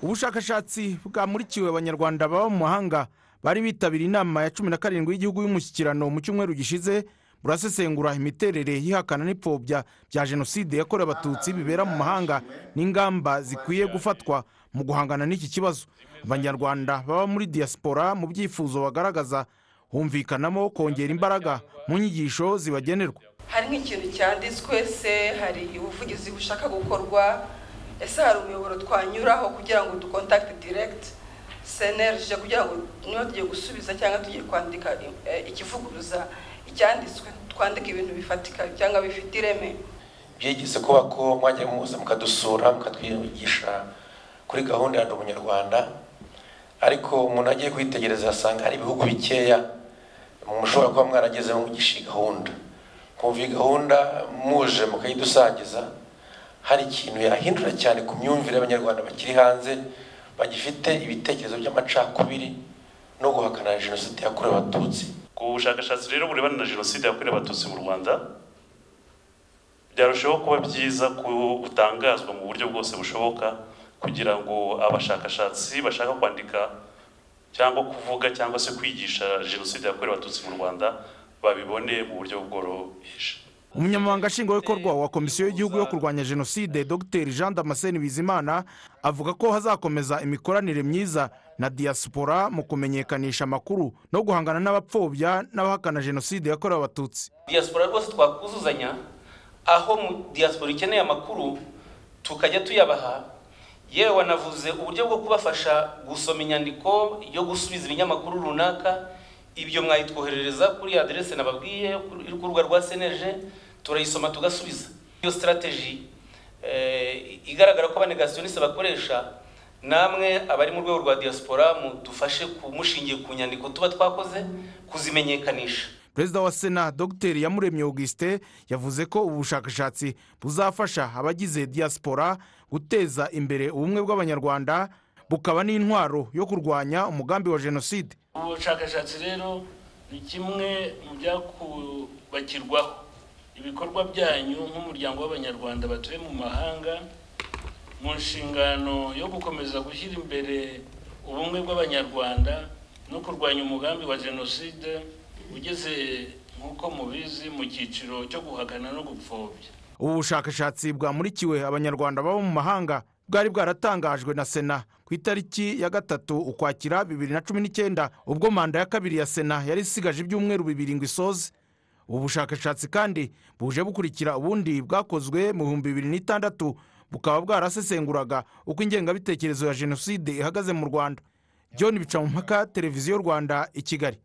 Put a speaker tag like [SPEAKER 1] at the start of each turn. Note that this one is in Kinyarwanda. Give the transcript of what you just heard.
[SPEAKER 1] ubushakashatsi bwamurikiwe abanyarwanda baba mu mahanga bari bitabiriye inama ya cumi na karindwi y'igihugu y'umushyikirano mu cyumweru gishize burasesengura imiterere y'ihakana n'ipfobya bya jenoside yakorewe abatutsi bibera mu mahanga n'ingamba zikwiye gufatwa mu guhangana n'iki kibazo abanyarwanda baba muri diaspora mu byifuzo bagaragaza humvikanamo kongera imbaraga mu nyigisho zibagenerwa
[SPEAKER 2] harimo ikintu cyanditswe se hari ubuvugizi bushaka gukorwa ese hari umuyoboro twanyuraho kugira ngo dukontakite diregiti senerije kugira ngo niba tugiye gusubiza cyangwa tugiye kwandika ikivuguruza icyanditswe twandike ibintu bifatika cyangwa bifite ireme
[SPEAKER 3] byigeze kuba ko mwajya muza mukadusura mukatwigisha kuri gahunda ya ubunyarwanda ariko umuntu agiye kwitegereza asanga hari ibihugu bikeya mushobora kuba mwaragezemo mugisha iyi gahunda kumva iyi gahunda muje mukayidusangiza hari ikintu yahindura cyane ku myumvire y'abanyarwanda bakiri hanze bagifite ibitekerezo by'amacakubiri no guhakana jenoside yakorewe abatutsi
[SPEAKER 4] ku bushakashatsi rero burebana na jenoside yakorewe abatutsi mu rwanda byarushaho kuba byiza gutangazwa mu buryo bwose bushoboka kugira ngo abashakashatsi bashaka kwandika cyangwa kuvuga cyangwa se kwigisha jenoside yakorewe abatutsi mu rwanda babibone mu buryo bworoheje
[SPEAKER 1] umunyamabanga nshingwabikorwa wa komisiyo y'igihugu yo kurwanya jenoside dr jean damascene bizimana avuga ko hazakomeza imikoranire myiza na diaspora mu kumenyekanisha amakuru no guhangana n'abapfobya n'abahakana jenoside yakorewe abatutsi
[SPEAKER 5] diaspora rwose twakuzuzanya aho mu diaspora ikeneye amakuru tukajya tuyabaha yewe wanavuze uburyo bwo kubafasha gusoma inyandiko yo gusubiza ibinyamakuru runaka ibyo mwayitwoherereza kuri aderese nababwiye ku rubuga rwa seneje turayisoma tugasubiza iyo sitarateji igaragara ko abanegasiyoniste bakoresha namwe abari mu rwego rwa diaspora mudufashe kumushingiye ku nyandiko tuba twakoze kuzimenyekanisha
[SPEAKER 1] perezida wa sena dr yamuremye augustin yavuze ko ubu bushakashatsi buzafasha abagize diaspora guteza imbere ubumwe bw'abanyarwanda bukaba n'intwaro yo kurwanya umugambi wa jenoside
[SPEAKER 6] ubushakashatsi rero ni kimwe mu byakubakirwaho ibikorwa byanyu nk'umuryango w'abanyarwanda batuye mu mahanga mu nshingano yo gukomeza gushyira imbere ubumwe bw'abanyarwanda no kurwanya umugambi wa jenoside ugeze nk'uko mubizi mu cyiciro cyo guhakana no gupfobya
[SPEAKER 1] ubu bushakashatsi bwamurikiwe abanyarwanda baba mu mahanga bwari bwaratangajwe na sena ku itariki ya gatatu ukwakira bibiri na cumi n'icyenda ubwo manda ya kabiri ya sena yari isigaje ibyumweru bibiri ngo isoze ubu bushakashatsi kandi buje bukurikira ubundi bwakozwe mu bihumbi bibiri n'itandatu bukaba bwarasesenguraga uko ingengabitekerezo ya jenoside ihagaze mu rwanda john bicamumpaka televiziyo rwanda i kigali